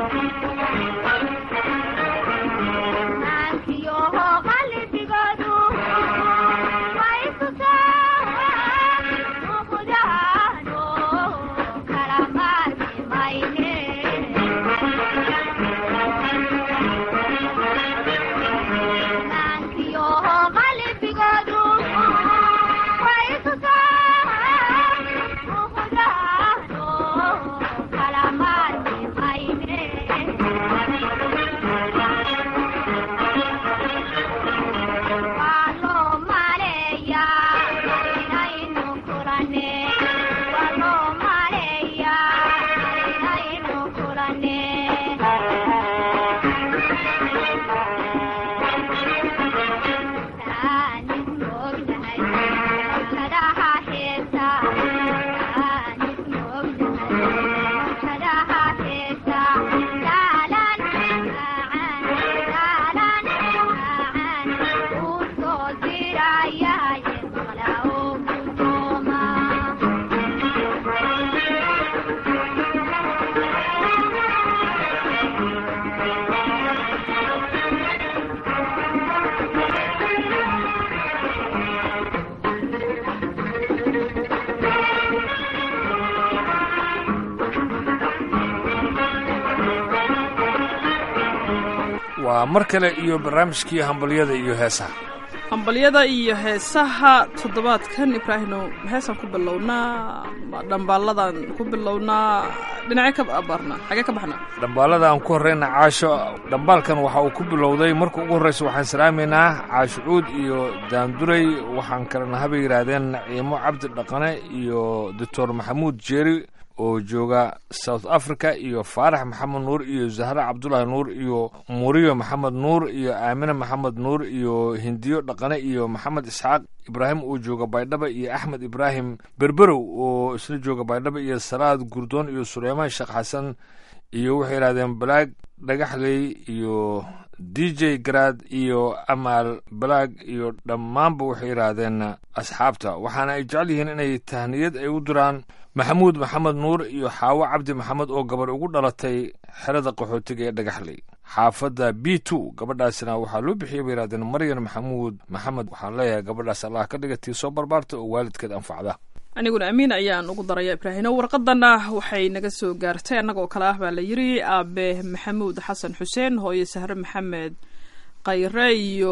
waa mar kale iyo barnaamijkii hambalyada iyo heesaha hambalyada iyo heesaha toddobaadkan ibraahino heesaan ku bilownaa dhambaalladan ku bilownaa dhinacyo ka abaarnaa xagee ka baxnaa dhambaalada aan ku horrayna caasho dhambaalkan waxa uu ku bilowday marka ugu horraysa waxaan salaamaynaa caasho cuud iyo daanduray waxaan kalena habay yidhaahdeen naciimo cabdi dhaqane iyo doctor maxamuud jeeri oo jooga south africa iyo faarax maxamed nuur iyo zahra cabdulaahi nuur iyo muriyo maxamed nuur iyo aamine maxamed nuur iyo hindiyo dhaqane iyo maxamed isxaaq ibraahim oo jooga baydhaba iyo axmed ibraahim berberow oo isla jooga baydhaba iyo salaad gurdoon iyo suleymaan sheekh xasan iyo waxay yidhahdeen balaag dhagaxley iyo d j garaad iyo amaal balaag iyo dhammaanba waxay yidhaahdeen asxaabta waxaana ay jecel yihiin inay tahniyad ay u diraan maxamuud maxamed nuur iyo xaawo cabdi maxamed oo gabarh ugu dhalatay xerada qaxootiga ee dhagaxley xaafadda b two gabadhaasina waxaa loo bixiyay bay yidhahdeen maryan maxamuud maxamed waxaan leeyahay gabadhaas allah ka dhigatii soo barbaarta oo waalidkeed anfacda aniguna amiin ayaan ugu daraya ibraahino warqadana waxay naga soo gaartay annagoo kale ah baa la yiri aabe maxamuud xasan xuseen hooye sahre maxamed khayre iyo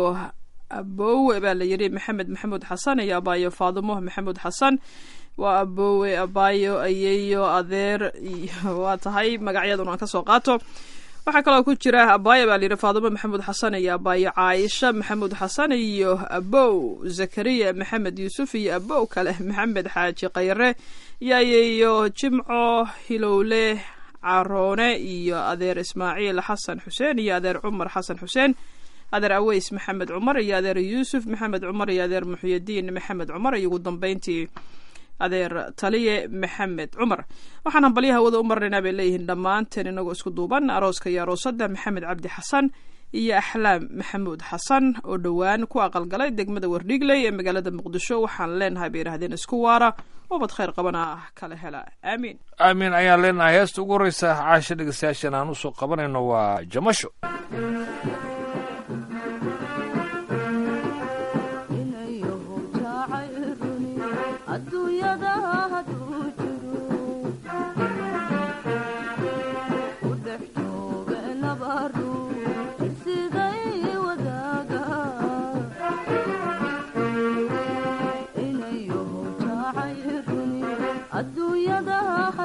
abowe baa la yiri maxamed maxamuud xasan iyo abaayo faadimo maxamuud xasan waa abowe abaayo ayeyo adeer iyo waa tahay magacyaduna aan kasoo qaato waxaa kaloo ku jira abaayo baa layidhi faadimo maxamuud xasan iyo abaayo caaisha maxamuud xasan iyo abow zakariya maxamed yuusuf iyo abow kale maxamed xaaji khayre iyo ayeyo jimco hilowle caroone iyo adeer ismaaciil xasan xuseen iyo adeer cumar xasan xuseen adeer aweys maxamed cumar iyo adeer yuusuf maxamed cumar iyo adeer muxyadiin maxamed cumar iyo ugu dambeyntii adeer taliye maxamed cumar waxaan hambalyaha wada u marnaynaa bay leeyihiin dhammaanteen inagoo isku duuban arooska iyo aroosada maxamed cabdi xasan iyo axlaam maxamuud xasan oo dhowaan ku aqalgalay degmada wardhigley ee magaalada muqdisho waxaan leenahay bay yidhahdeen isku waara ubad khayr qabana ah kala hela aamiin aamiin ayaan leenahay heesta ugu horreysa caasha dhegeystayaashan aan usoo qabanayno waa jamasho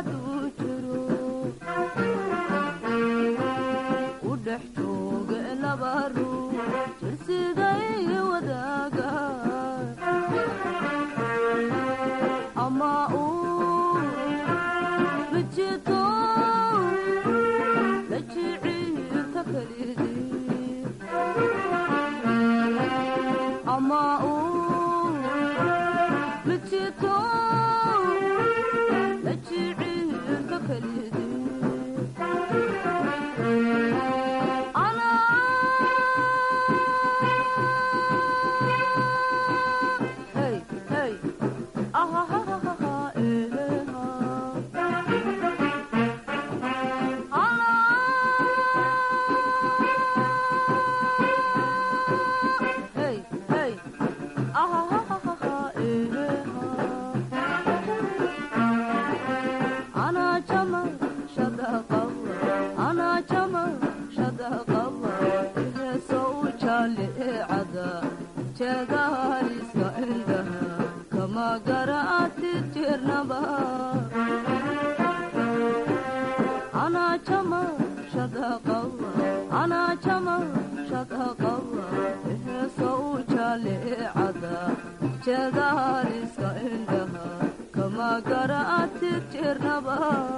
udhex jooga jeedaaliska indhaha kama garaati jirnaba anaa jama shadaqawa anaa jama shadaqawa heesa u jaalicada jeedaaliska indhaha kama garaati jirnaba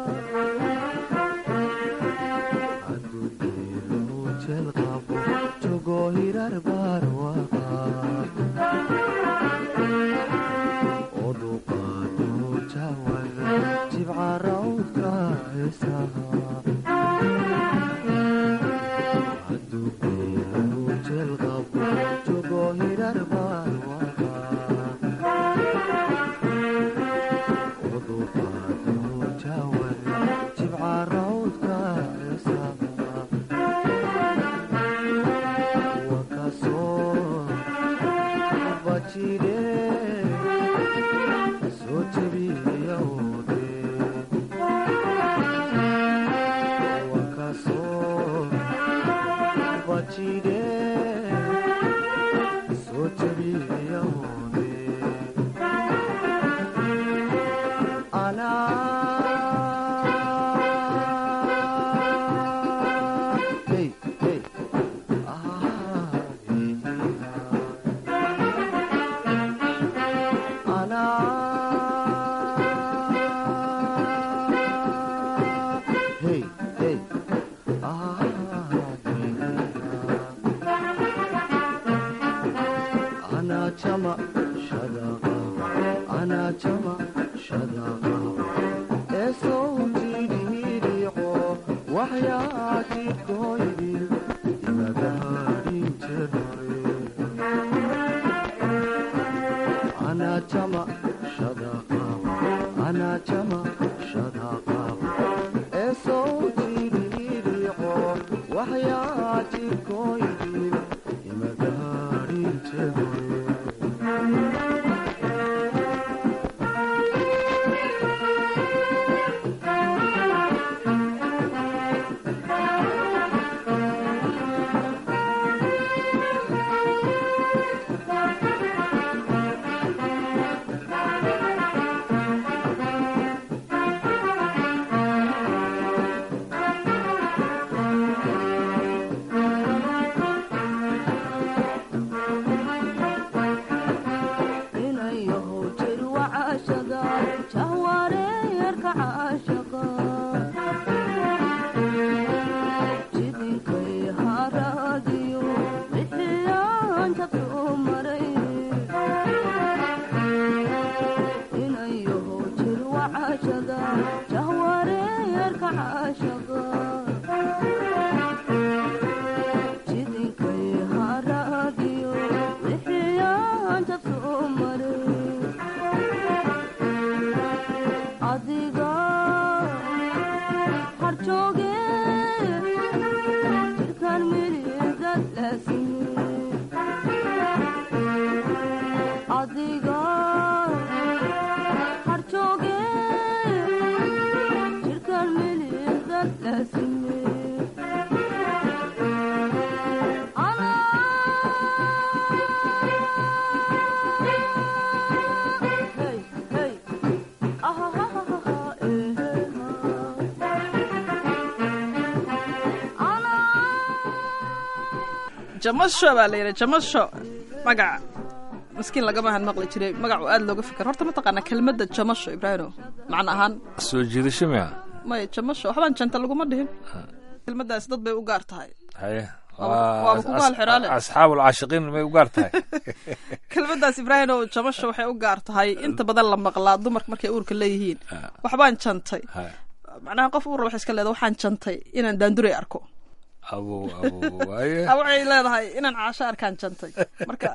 jamasho baa la yidhi jamasho magac maskiin lagamahan maqli jiray magacu aad looga fikir horta mataqaanaa kelmadda jamasho ibraahino macna ahaan soo jiidasho miya maya jamasho waxbaan janta laguma dhihin kelmaddaasi dad bay u gaar tahay haye waaba kugu halxiraale asxaabul caashiqiin may u gaar tahay kelmaddaas ibraahino jamasho waxay u gaar tahay inta badan la maqlaa dumarka markay uurka leeyihiin waxbaan jantay macnaha qof uur wax iska leeda waxaan jantay inaan daanduray arko abow abow waaye waxay leedahay inaan caasho arkaan jantay marka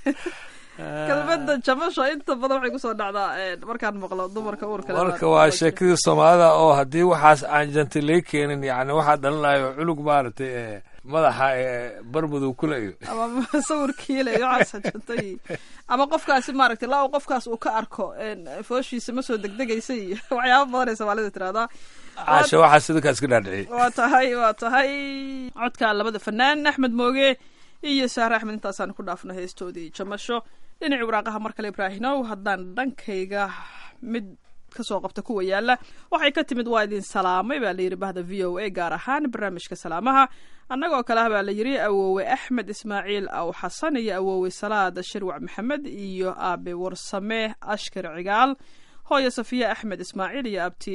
kelmadda jamasho inta badan waxay kusoo dhacdaa markaan maqlo dumarka uurka marka waa sheekadii soomaalida oo haddii waxaas aan jantay lay keenin yani waxaa dhalinayo culug maaragtay madaxa barmadow kule iyo ama sawirkiile iyo waxaas jantay ama qofkaasi maaragtay laa qofkaas uu ka arko fooshiisa ma soo degdegaysa iyo waxyaaba badanay soomaalida tirahdaa caasha waxaa sidinkaa iska dhaadhiciyey waa tahay waa tahay codka labada fanaan axmed mooge iyo saare axmed intaasaan ku dhaafno heestoodii jamasho dhinacii waraaqaha mar kale ibraahinow haddaan dhankayga mid kasoo qabta kuwa yaala waxay ka timid waa idin salaamay baa layidhi bahda v o a gaar ahaan barnaamijka salaamaha annagoo kale ah baa la yidhi awoowe axmed ismaaciil aw xasan iyo awoowe salaad shirwac maxamed iyo aabe warsame ashkar cigaal hooyo safiya axmed ismaaciil iyo abti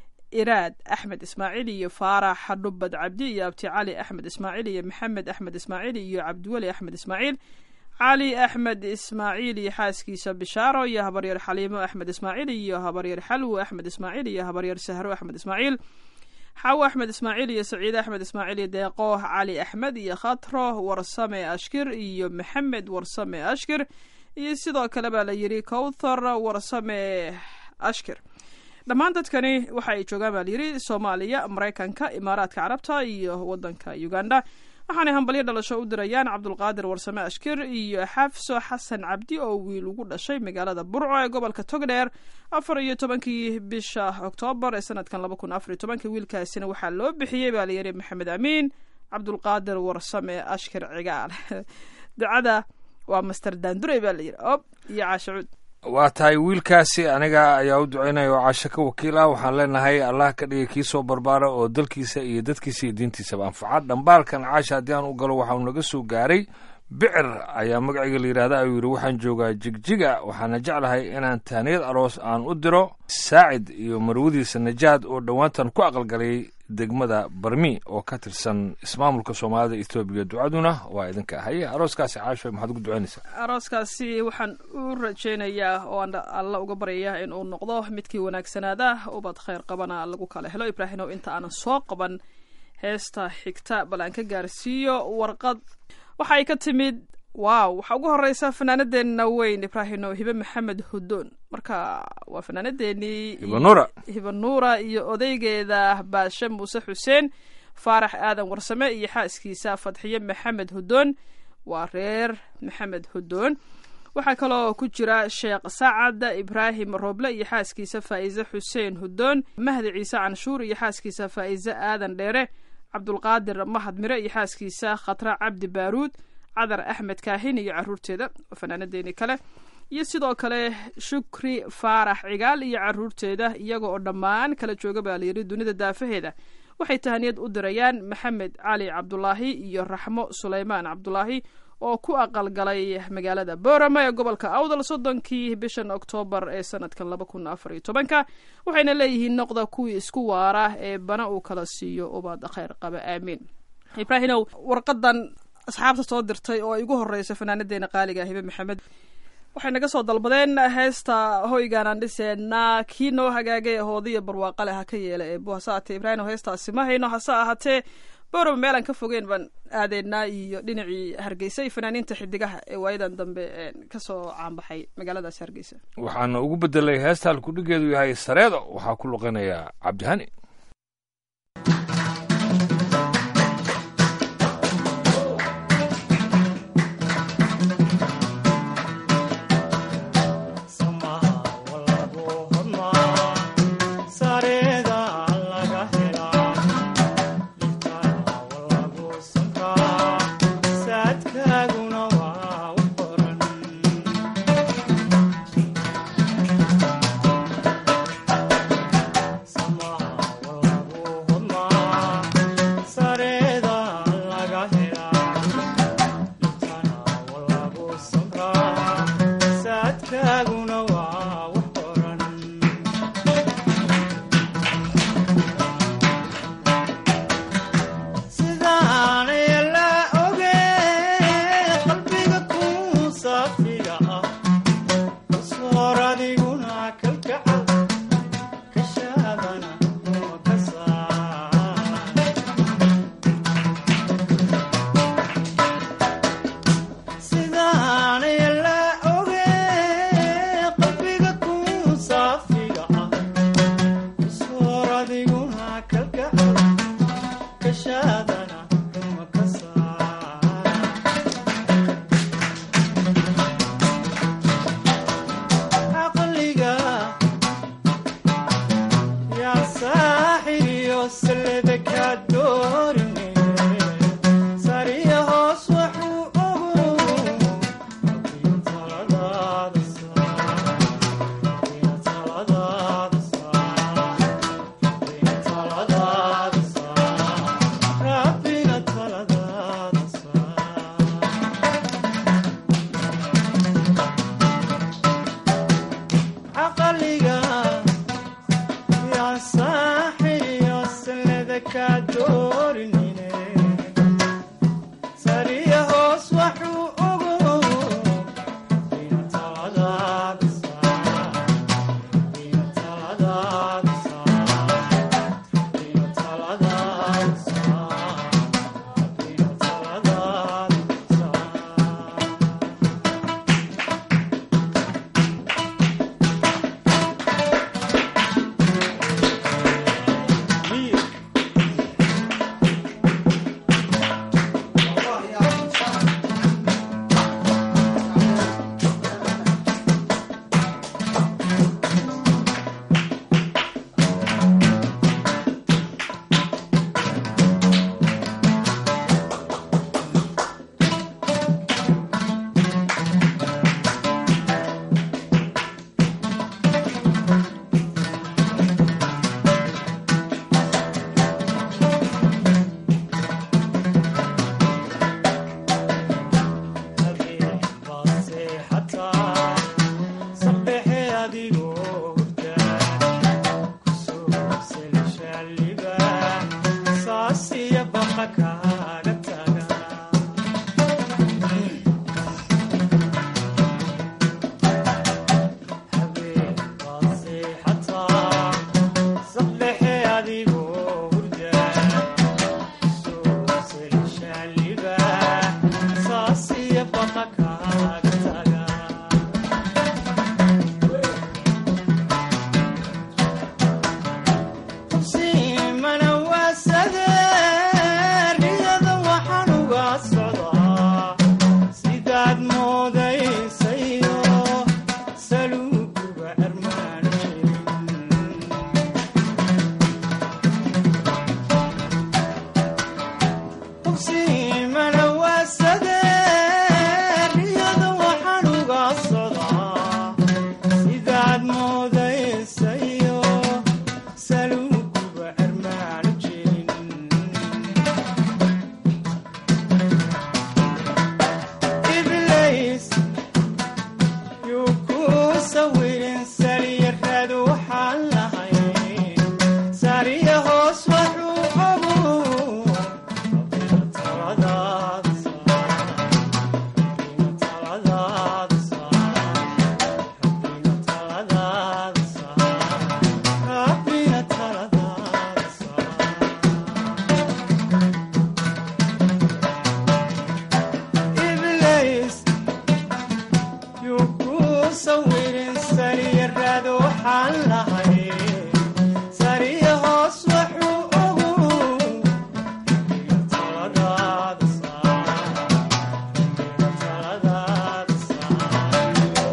iraad axmed ismaaciil iyo faarax xadhubad cabdi iyo abti cali axmed ismaaciil iyo maxamed axmed ismaaciil iyo cabdiweli axmed ismaaciil cali axmed ismaaciil iyo xaaskiisa bishaaro iyo habaryar xaliimo axmed ismaaciil iyo habaryar xalwo axmed ismaaciil iyo habaryar sahro axmed ismaaciil xawo axmed ismaaciil iyo saciide axmed ismaaciil iyo deeqo cali axmed iyo khatro warsame ashkir iyo maxamed warsame ashkir iyo sidoo kale baa la yidhi kowthar warsame ashkir dhammaan dadkani waxa ay joogaan baa layidhi soomaaliya maraykanka imaaraadka carabta iyo wadanka uganda waxaanay hambalyo dhalasho u dirayaan cabdulqaadir warsame ashkir iyo xafso xasan cabdi oo wiil ugu dhashay magaalada burco ee gobolka togdheer afar iyo tobankii bisha oktoobar ee sanadkan laba kun afar iyo tobanka wiilkaasina waxaa loo bixiyey baa layidhi maxamed amiin cabdulqaadir warsame ashkir cigaal ducada waa master daandurey baa layidhi ob iyo caashacuud waa tahay wiilkaasi aniga ayaa u ducaynaya oo casho ka wakiil ah waxaan leenahay allah ka dhigay kii soo barbaara oo dalkiisa iyo dadkiisa iyo diintiisaba anfaca dhambaalkan caasha haddii aan u galo waxauu naga soo gaaray bicir ayaa magaciga la yidhahda ayuu yidhi waxaan joogaa jigjiga waxaana jeclahay inaan taaniyad aroos aan u diro saacid iyo marwadiisa najaad oo dhowaantan ku aqalgalay degmada barmi oo ka tirsan ismaamulka soomaalida etoobiya ducaduna waa idinka haye arooskaasi caasho maxaad ugu ducaynaysaa arooskaasi waxaan u rajaynayaa oo aan alla uga baryayaa in uu noqdo midkii wanaagsanaada ubad khayr qabana lagu kala helo ibraahimow inta aanan soo qaban heesta xigta bal aan ka gaarsiiyo warqad waxay ka timid wow waxaa ugu horeysa fanaanadeenna weyn ibraahino hibe maxamed hudoon marka waa fanaanadeenii hibanura hibanuura iyo odaygeeda baashe muuse xuseen faarax aadan warsame iyo xaaskiisa fadxiye maxamed hudoon waa reer maxamed hudoon waxaa kaloo ku jira sheekh sacad ibraahim roble iyo xaaskiisa faa'iise xuseen hudoon mahdi ciise canshuur iyo xaaskiisa faa'iise aadan dheere cabdulqaadir mahad mire iyo xaaskiisa khatra cabdi baaruud cadar axmed kaahin iyo caruurteeda fanaanadeeni kale iyo sidoo kale shukri faarax cigaal iyo caruurteeda iyaga oo dhammaan kala jooga baa layidhi dunida daafaheeda waxay tahaniyad u dirayaan maxamed cali cabdulaahi iyo raxmo suleymaan cabdulaahi oo ku aqalgalay magaalada boorama ee gobolka awdal soddonkii bishan oktoobar ee sanadkan laba kun afar iyo tobanka waxayna leeyihiin noqda kuwii isku waara ee bana uu kala siiyo ubad khayr qaba aamiin ibraahinow warqadan asxaabta soo dirtay oo ay ugu horeysa fanaanadeena qaaliga hibe maxamed waxay naga soo dalbadeen heesta hoygaanaan dhiseenaa kii noo hagaagay hoodiya barwaaqale ha ka yeela ee buhasaate ibraahim heestaasi ma hayno hase ahaatee booraba meelaan ka fogeen baan aadeynaa iyo dhinacii hargeysa iyo fanaaniinta xidigaha ee waayadan dambe kasoo caanbaxay magaaladaasi hargeysa waxaana ugu bedelay heesta halkudhigeedu yahay sareedo waxaa ku luqinaya cabdihani sariya hoos waxuu sida kaa doorinine sariya hoos waxuu ogo intaladaada saa intaladaada saa intaladaada saa intaladaada saa sidaad moodaysayo saluuguba armaan jirin hubsiimana waa sadee riyada waxaan uga socdaa sidaad moodaysayo saluuguba armaan jirin iblays yuu ku sawirin sariyaraad waxaan lahay sariya hoos waxuu ogu taladaada saa taladaada saa taladaada saa rabbina taladaada saa iblays yuu ku sawirin sariyaraad waxaan lahay sariya hoos waxuu ogu taladaada saa taladaada saa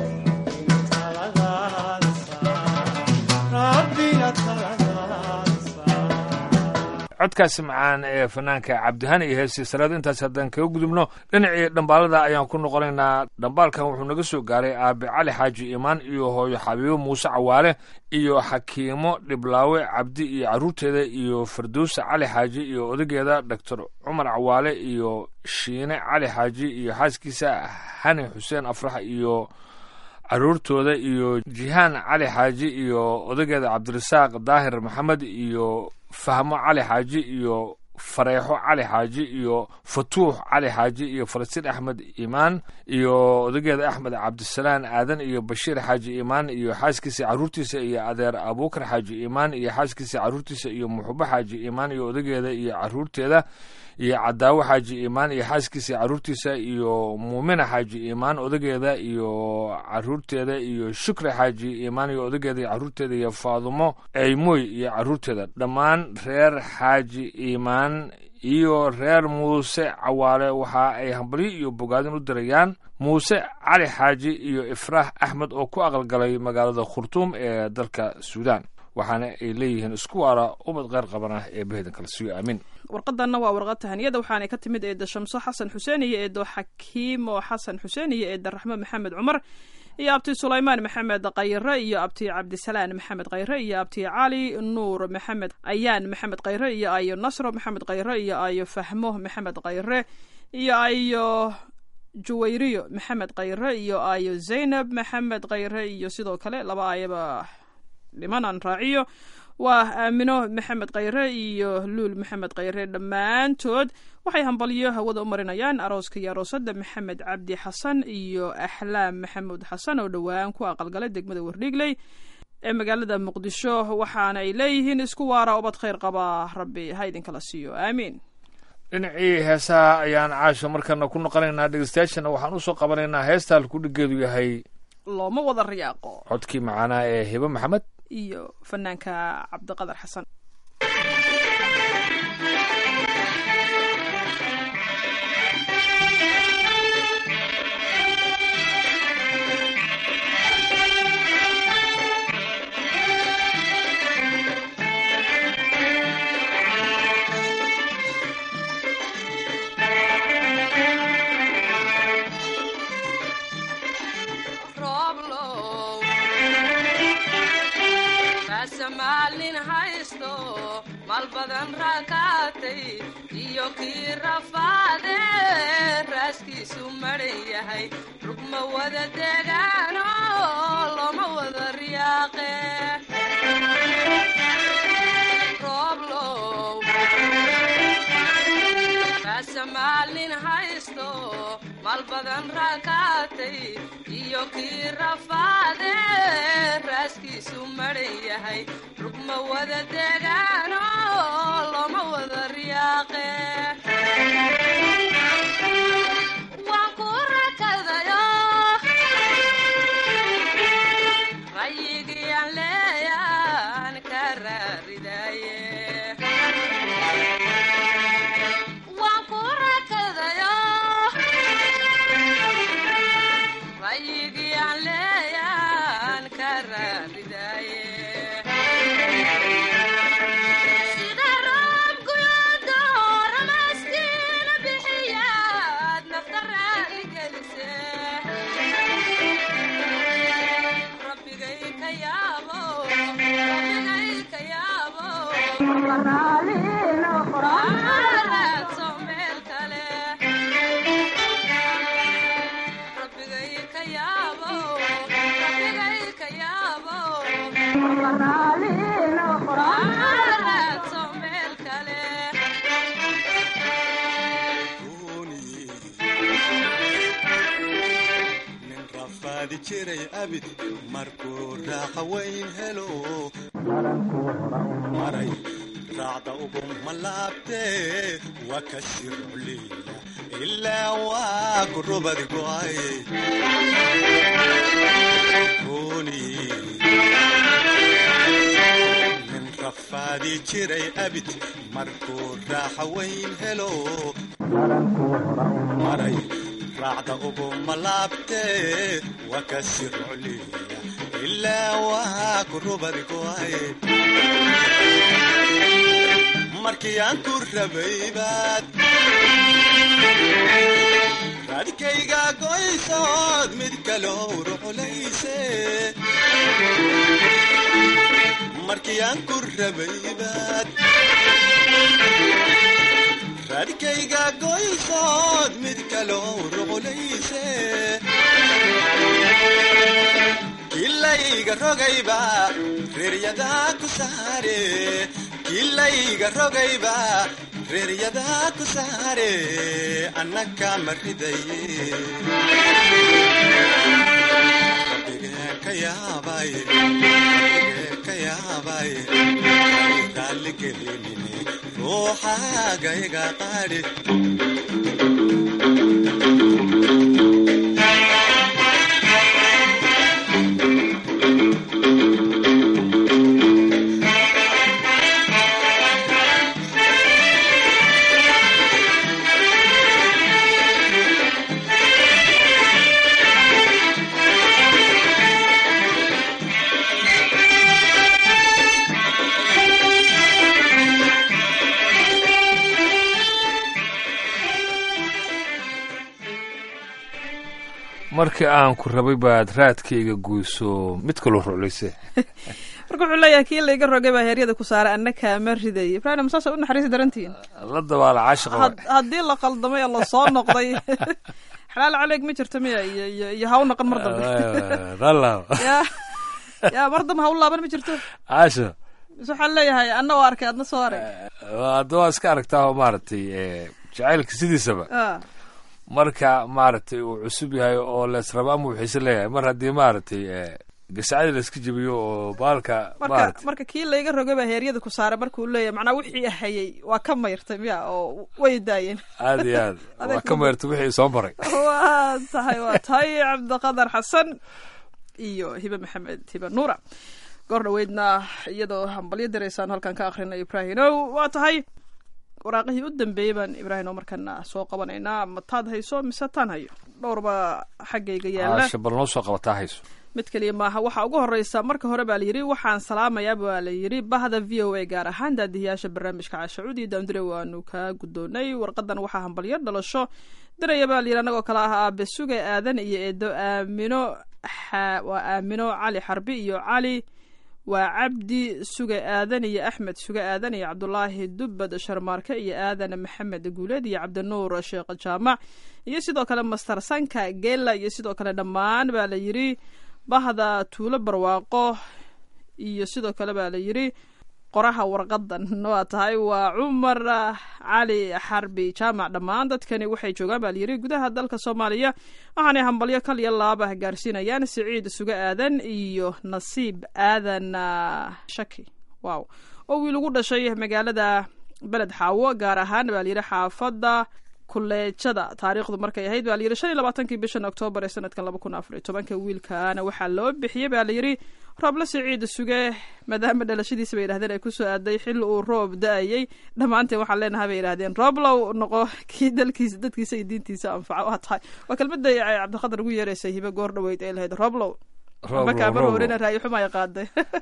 taladaada saa rabbina taladaada saa codkaasi macaan ee fanaanka cabdihani iyo heestii saraad intaas haddaan kaga gudubno dhinacii dhambaalada ayaan ku noqonaynaa dhambaalkan wuxuu naga soo gaaray aabe cali xaaji imaan iyo hooyo xabiibo muuse cawaale iyo xakiimo dhiblaawe cabdi iyo carruurteeda iyo firdowsa cali xaaji iyo odageeda doctor cumar cawaale iyo shiine cali xaaji iyo xaaskiisa hani xuseen afrax iyo caruurtooda iyo jihaan cali xaaji iyo odageeda cabdirasaaq daahir maxamed iyo fahmo cali xaaji iyo fareexo cali xaaji iyo fatuux cali xaaji iyo falastiin axmed imaan iyo odageeda axmed cabdisalaan aadan iyo bashiir xaaji imaan iyo xaaskiisa caruurtiisa iyo adeer abuukar xaaji imaan iyo xaaskiisa caruurtiisa iyo muxubo xaaji imaan iyo odageeda iyo caruurteeda iyo cadaawo xaaji imaan iyo xaaskiisa caruurtiisa iyo muumina xaaji imaan odageeda iyo caruurteeda iyo shukri xaaji imaan iyo odageeda iyo caruurteeda iyo faadumo eymoy iyo caruurteeda dhammaan reer xaaji imaan iyo reer muuse cawaale waxa ay hambalyo iyo bogaadin u dirayaan muuse cali xaaji iyo ifraax axmed oo ku aqalgalay magaalada khurtuum ee dalka suudaan waxaana ay leeyihiin isku waara ubad qeyr qabana ee behedan kala siiyo aamin warqadanna waa warqad tahaniyada waxaanay ka timid eeda shamso xasan xuseen iyo eedo xakiimo xasan xuseen iyo eeda raxmo maxamed cumar iyo abti sulaymaan maxamed khayre iyo abti cabdisalaan maxamed khayre iyo abti cali nuur maxamed ayaan maxamed khayre iyo ayo nasro maxamed khayre iyo ayo fahmo maxamed khayre iyo ayo juwayriyo maxamed khayre iyo ayo zaynab maxamed khayre iyo sidoo kale laba ayaba dhiman aan raaciyo waa aamino maxamed khayre iyo luul maxamed khayre dhammaantood waxay hambalyo hawada u marinayaan arooska iyo aroosada maxamed cabdi xasan iyo axlaam maxamuud xasan oo dhowaan ku aqalgalay degmada wardhiigley ee magaalada muqdisho waxaana ay leeyihiin isku waara ubad khayr qaba rabbi ha idinkala siiyo aamiin dhinacii heesaha ayaan caasho markana ku noqonaynaa dhegeystayaashana waxaan usoo qabanaynaa heesta halkudhigeedu yahay looma wada riyaaqo codkii macaanaa ee hibe maxamed iyo fanaanka cabdiqadar xasan rooblow raasamaalin haysto maal badan raakaatay iyo kii rafaade raaskiisu madhan yahay rugma wada degaano looma wada riyaaqe rooblow raasamaalin haysto maal badan raakaatay iyo kii rafaade raaskiisu madhan yahay rugma wada degaano looma wada riyaaqe waan ku rakadayo rayigiyaan leeyaan ka raaridaye waan ku rakadayo rayigiyaan leeyaan ka raaridaye sida roobkuyoodo ramaskiina bixiyaad nafta raali gelise rabbigay ka yaabo rabbigay ka yaabo raadso meel kale rabbigay ka yaabo rabbigay ka yaabo raadso meel kale nin rafaadi jiray abid markuu raaqa weyn helo maray raacda ugu malaabtee waa ka sirculiya ilaa waa gurubad go'ay Kuni nin rafaadi jiray abid markuu raaxa weyn helo maray raacda ugu malaabtee waa ka sirculiya ilaa waa gurubad go'ay markii aan ku rabay baad raadkayga goysood mid kaloo ruxulayse markii aan ku rabay baad raadkayga goysood mid kaloo ruxulayse kilayga rogayba reeryadaa ku saare kilayga rogayba reeryadaa ku saare annaka ma ridaye rabbigee ka yaabay rabbigee ka yaabay raalligelinine ruuxaagayga qaadhi markii aan ku rabay baad raadkayga guyso mid kaloo ruclayse marka wuxuu leeyahay kii layga rogay baa heeryada ku saaray annaka ma riday ibrahim saasa u naxariisi darantihiin la dabaala caashiqa had- haddii la qaldamay oo lasoo noqday xalaal caleeg ma jirto miya iyo iyo iyo ha u noqon mar dambe ralla ya ya mar dambe ha u laaban ma jirto caasho mise waxaan leeyahay anna waa arkay adna soo arag hadda waa iska aragtaa oo maaragtay eh, jacaylka sidiisaba Ah, marka maaragtay uu cusub yahay oo leesraba ama wuxiise leeyahay mar haddii maaragtay eh, gasacadii layska jebiyo oo baalka marka maaragtay marka kii layga rogay baa heeryada ku saaray markuu leeyahay macnaa wixii hayay waa ka mayrtay miya oo way daayeen aad iyo aad Adeeg waa ka meertay wixii soo maray waa tahay waa tahay cabdiqadar xasan iyo hibe maxamed hibe nuura goor dhaweydna iyadoo hambalyo diraysaan halkan ka akrinay ibraahimow waa tahay waraaqihii u dambeeyey baan ibraahimow markana soo qabanaynaa ma taad hayso mise taan hayo dhowrba xaggayga yaala caasha bal noo soo qabataa hayso mid keliya maaha waxaa ugu horeysa marka hore baa layidhi waxaan salaamayaa baa layidhi bahda v o a gaar ahaan daadiyaasha barnaamijka caashacuud iyo daandire waanu kaa guddoonay warqadan waxaa hambalyo dhalasho diraya baa layidhi annagoo kale ah aabe suge aadan iyo eedo aamino xa- waa aamino cali xarbi iyo cali waa cabdi suge aadan iyo axmed suge aadan iyo cabdulaahi dubbad sharmaarke iyo aadan maxamed guuleed iyo cabdinuur sheekh jaamac iyo sidoo kale master sanka geela iyo sidoo kale dhammaan baa la yidhi bahda tuulo barwaaqo iyo sidoo kale baa la yidhi qoraha warqadan waa tahay waa cumar cali xarbi jaamac dhammaan dadkani waxay joogaan baa layidhi gudaha dalka soomaaliya waxaanay hambalyo kal iyo laabah gaarsiinayaan siciid suge aadan iyo nasiib aadan ah, shaki wow oo wiil ugu dhashay magaalada beled xaawo gaar ahaan baa layidhi xaafadda kuleejada taariikhdu markay ahayd baa layidhi shan iyo labaatankii bishan oktoobar ee sanadkan laba kun afar iyo tobanka wiilkaana waxaa loo bixiyey baa layidhi rooble siciid suge maadaama dhalashadiisa bay yidhahdeen ay kusoo aaday xilli uu roob da-ayey dhammaanteen waxaan leenahay bay yidhahdeen rooblow noqo kii dalkiisa dadkiisa iyo diintiisa anfaca waa tahay waa kelmadda ay cabdiqadar ugu yeeraysay hibe goor dhaweyd ee lahayd rooblow markaa mar horena raayi xumaya qaaday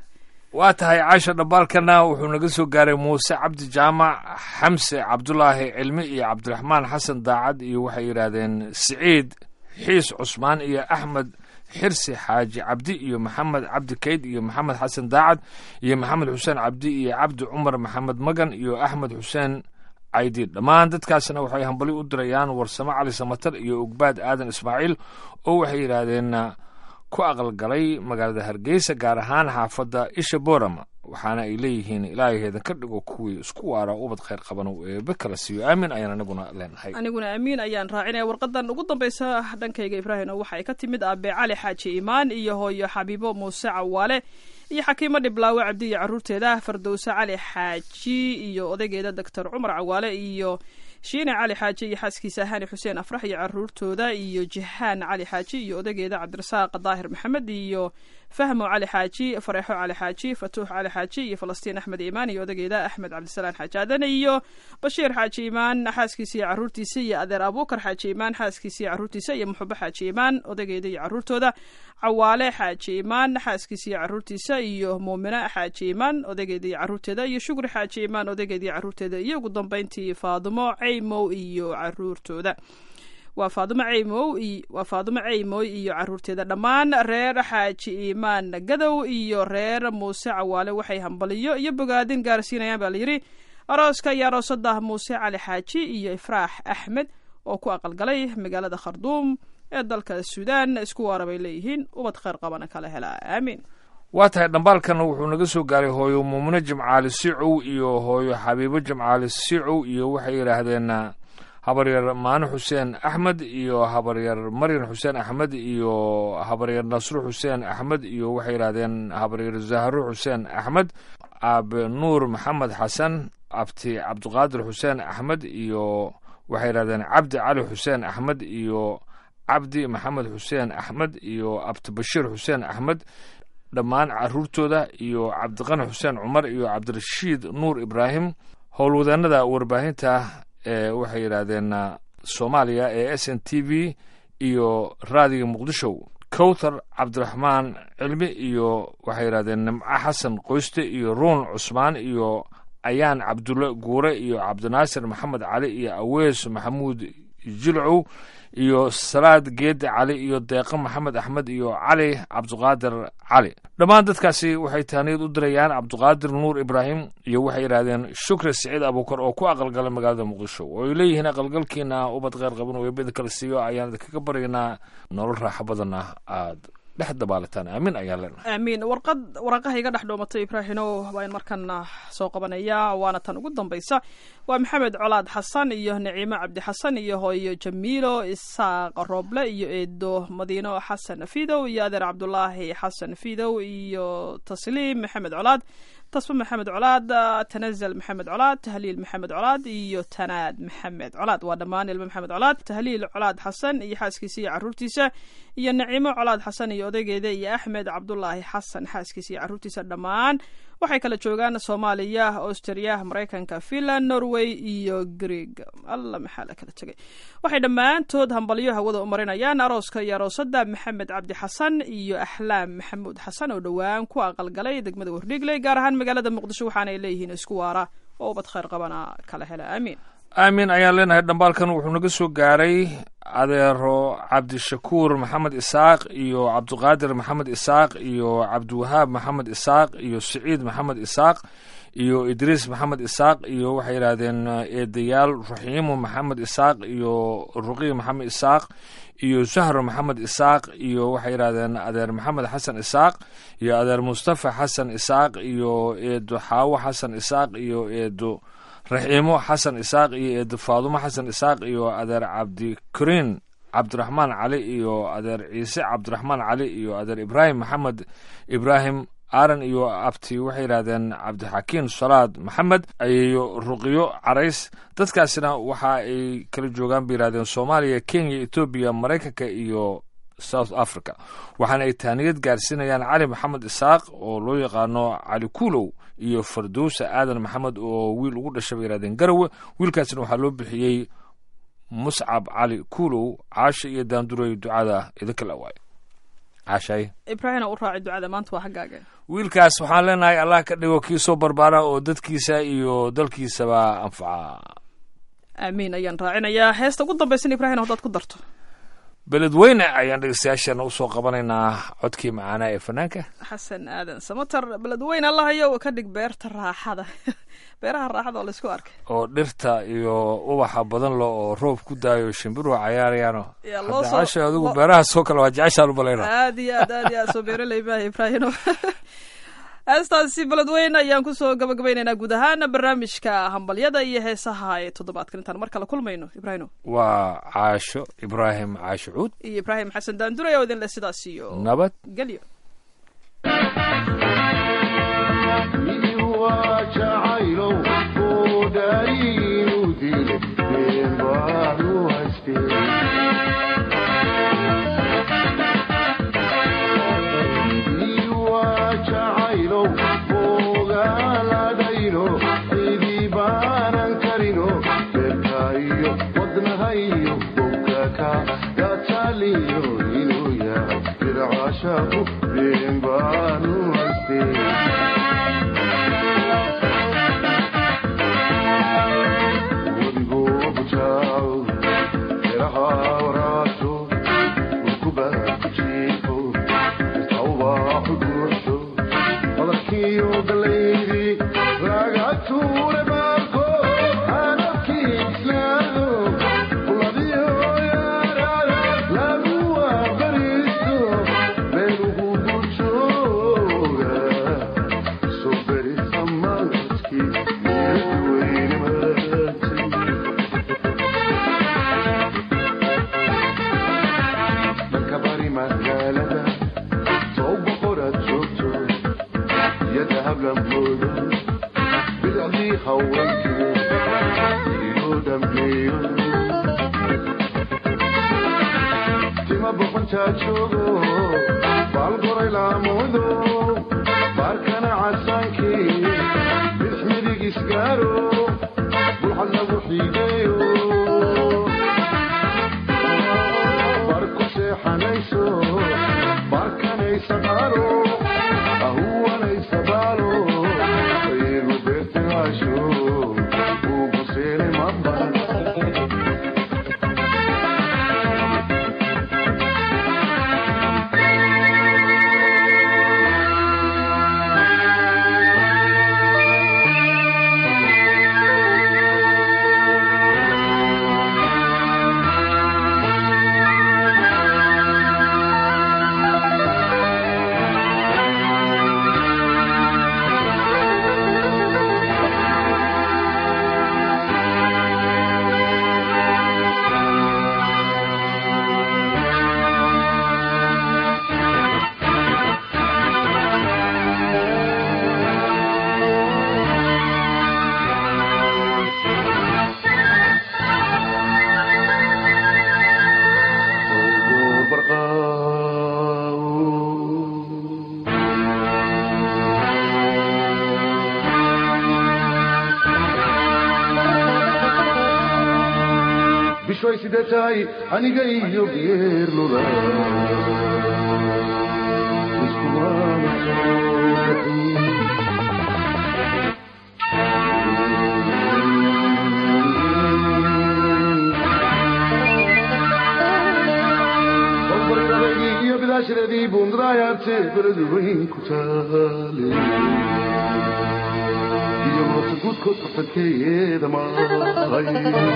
waa tahay caasha dhambaalkana wuxuu naga soo gaaray muuse cabdi jaamac xamse cabdulaahi cilmi iyo cabdiraxmaan xasan daacad iyo waxay yidhaahdeen siciid xiis cusmaan iyo axmed xirsi xaaji cabdi iyo maxamed cabdi kayd iyo maxamed xasan daacad iyo maxamed xuseen cabdi iyo cabdi cumar maxamed magan iyo axmed xuseen caydi dhammaan dadkaasna waxay hambali u dirayaan warsamo cali samatar iyo ugbaad aadan ismaaciil oo waxay yidhaahdeen ku aqalgalay magaalada hargeysa gaar ahaan xaafadda isha boorama waxaana ay leeyihiin ilaahaheedan ka dhigo kuwii isku waara ubad khayr qaban oo eebe kala siiyo aamin ayaan anaguna leenahay aniguna amiin ayaan raacinaya warqadan ugu dambaysa dhankayga ibraahim oo waxay ka timid aabe cali xaaji imaan iyo hooyo xabiibo muuse cawaale iyo xakiimo dhiblaawe cabdi iyo caruurteeda fardowse cali xaaji iyo odaygeeda doctor cumar cawaale iyo shiine cali xaaji iyo xaaskiisa hani xuseen afrax iyo caruurtooda iyo jihaan cali xaaji iyo odaygeeda cabdirasaaq daahir maxamed iyo fahmo cali xaaji fareexo cali xaaji fatuux cali xaaji iyo falastiin axmed imaan iyo odaygeeda axmed cabdisalaan xaaji aadan iyo bashiir xaaji imaan xaaskiisa iyo caruurtiisa iyo adeer abuukar xaaji imaan xaaskiisa iyo caruurtiisa iyo muxubo xaaji imaan odaygeeda iyo caruurtooda cawaale xaaji imaan xaaskiisa iyo caruurtiisa iyo muumina xaaji imaan odaygeeda iyo caruurteeda iyo shukri xaaji imaan odaygeeda iyo caruurteeda iyo ugu dambeyntii faadumo caymow iyo caruurtooda waa faadumo caymow i- waa faadumo caymoy iyo caruurteeda dhammaan reer xaaji iimaan gadow iyo reer muuse cawaale waxay hambaliyo iyo bogaadin gaarsiinayaan baa layidhi arooska iyo aroosada muuse cali xaaji iyo ifraax axmed oo ku aqalgalay magaalada kharduum ee dalka suudaan isku waara bay leeyihiin ubad khayr qabana kala helaa aamiin waa tahay dhambaalkana wuxuu naga soo gaaray hooyo muumino jimcaali sicow iyo hooyo xabiibo jimcaali sicow iyo waxay yidhaahdeen habaryar maano xuseen axmed iyo habaryar maryan xuseen axmed iyo habaryar nasru xuseen axmed iyo waxay yidhaahdeen habaryar zahro xuseen axmed aabe nuur maxamed xasan abti cabdiqaadir xuseen axmed iyo waxay yidhahdeen cabdi cali xuseen axmed iyo cabdi maxamed xuseen axmed iyo abti bashiir xuseen axmed dhammaan caruurtooda iyo cabdiqani xuseen cumar iyo cabdirashiid nuur ibraahim howlwadeenada warbaahinta ee waxay yidhaahdeen soomaaliya ee s n t v iyo raadiga muqdisho kowthar cabdiraxmaan cilmi iyo waxay yidhahdeen nimco xasan qoyste iyo ruun cusmaan iyo ayaan cabdulle guure iyo cabdinaasir maxamed cali iyo awees maxamuud jilcow iyo salaad geede cali iyo deeqo maxamed axmed iyo cali cabdiqaadir cali dhammaan dadkaasi waxay taaniyad u dirayaan cabdiqaadir nuur ibraahim iyo waxay yidhaahdeen shukri siciid abuukar oo ku aqalgalay magaalada muqdisho oo ay leeyihiin aqalgalkiina ubad kheyr qaban oo eebada kala siiyo ayaan idinkaga baryaynaa nolol raaxo badanna aad dhex dabaalataan aamin ayaan leenahay aamiin warqad waraqaha iga dhex dhoomatay ibraahino waan markana soo qabanayaa waana tan ugu dambaysa waa maxamed colaad xasan iyo naciimo cabdi xasan iyo hooyo jamiilo isaaq roble iyo eedo madiino xasan fidow iyo adeer cabdulaahi xasan fidow iyo tasliim maxamed colaad tasba maxamed colaad tanazal maxamed colaad tahliil maxamed colaad iyo tanaad maxamed colaad waa dhammaan ilmo maxamed colaad tahliil colaad xasan iyo xaaskiisa iyo caruurtiisa iyo naciimo colaad xasan iyo odaygeeda iyo axmed cabdulaahi xasan xaaskiisa iyo caruurtiisa dhammaan waxay kala joogaan soomaaliya australia maraykanka finland norway iyo greeg alla maxaa la kala tegay waxay dhammaantood hambalyo hawada u marinayaan arooska iyo aroosada maxamed cabdi xasan iyo axlaam maxamuud xasan oo dhowaan ku aqalgalay degmada wardhigley gaar ahaan magaalada muqdisho waxaanay leeyihiin isku waara oo ubad khayr qabana kala hela aamiin aamin ayaan leenahay dhambaalkan wuxuu naga soo gaaray adeero cabdishakuur maxamed isaaq iyo cabdiqaadir maxamed isaaq iyo cabdiwahaab maxamed isaaq iyo siciid maxamed isaaq iyo idriis maxamed isaaq iyo waxay yidhaahdeen eedayaal raxiimo maxamed isaaq iyo ruqiy maxamed isaaq iyo zahro maxamed isaaq iyo waxay yidhahdeen adeer maxamed xasan isaaq iyo adeer mustafa xasan isaaq iyo eedo xaawo xasan isaaq iyo eedo raxiimo xasan isaaq iyo eedo faadumo xasan isaaq iyo adeer cabdikariin cabdiraxmaan cali iyo adeer ciise cabdiraxmaan cali iyo adeer ibraahim maxamed ibraahim aaran iyo abti waxay yidhahdeen cabdixakiin salaad maxamed iyo ruqiyo carays dadkaasina waxa ay kala joogaan bay yidhahdeen soomaaliya kenya etoobiya maraykanka iyo south africa waxaana ay taaniyad gaarsiinayaan cali maxamed isaaq oo loo yaqaano cali kuulow iyo fardowsa aadan maxamed oo wiil ugu dhashay bay yidhahdeen garawe wiilkaasina waxaa loo bixiyey muscab cali kuulow caasha iyo daanduray ducada idinka la waayo caashay ibraahina u raaci ducada maanta waa xaggaaga wiilkaas waxaan leenahay allah ka dhigo kii soo barbaara oo dadkiisa iyo dalkiisaba anfaca aamiin ayaan raacinayaa heesta ugu dambaysan ibraahina haddaad ku darto beledweyne ayaan dhegeystayaasheena usoo qabanaynaa codkii macaanaa ee fanaanka xasan aadan samatar beledweyne allahayo ka dhig beerta raaxada beeraha raaxada oo laysku arkay oo dhirta iyo ubaxa badan lo oo roob ku daayo shimbiruhu cayaarayaano Yaa loo soo- casha adigu loo- beerahaasoo kale waa jeceshaan u balayna aad iyo aad aad iyo aad soo beeraley maaha ibraahino heestaasi beledweyne ayaan kusoo gabagabaynaynaa guud ahaan barnaamijka hambalyada iyo heesaha ee toddobaadkan intaan mar kale kulmayno ibraahino waa caasho ibraahim caasho cuud iyo ibraahim xasan daanduray oo idin leh sidaas iyo nabad gelyo bishoy side tahay aniga iyo geerlula iskumaana soo bixin Bambaradii iyo bidaashadeedii buundadaayaabte beled weyn ku taale iyo moota guudkood qaxadkeeyeeda maahay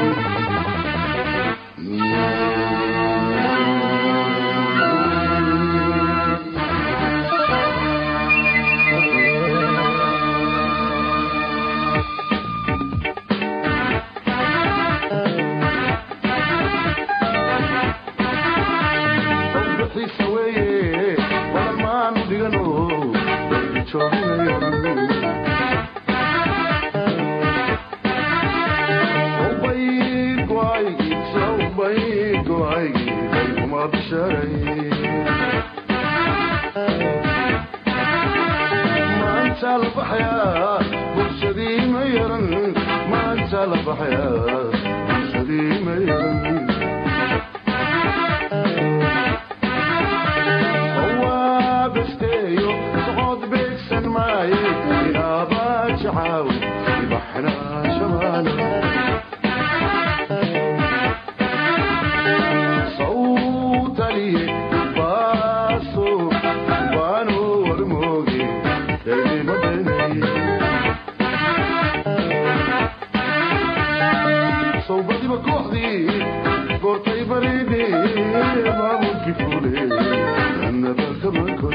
Sawbixiisa weeye walamaanu dhigano jooginayo maanta la baxayaa bulshadii ma yaran maanta la baxayaa bulshadii ma yaran waabesteeyo socod beegsan maaye inaabaa jacaawi ibaxnaa shamaana sawtaliye baaso baano warmooge daymadani sawbadiba kooxdii goortay baridhe maamulki fule annabakamakon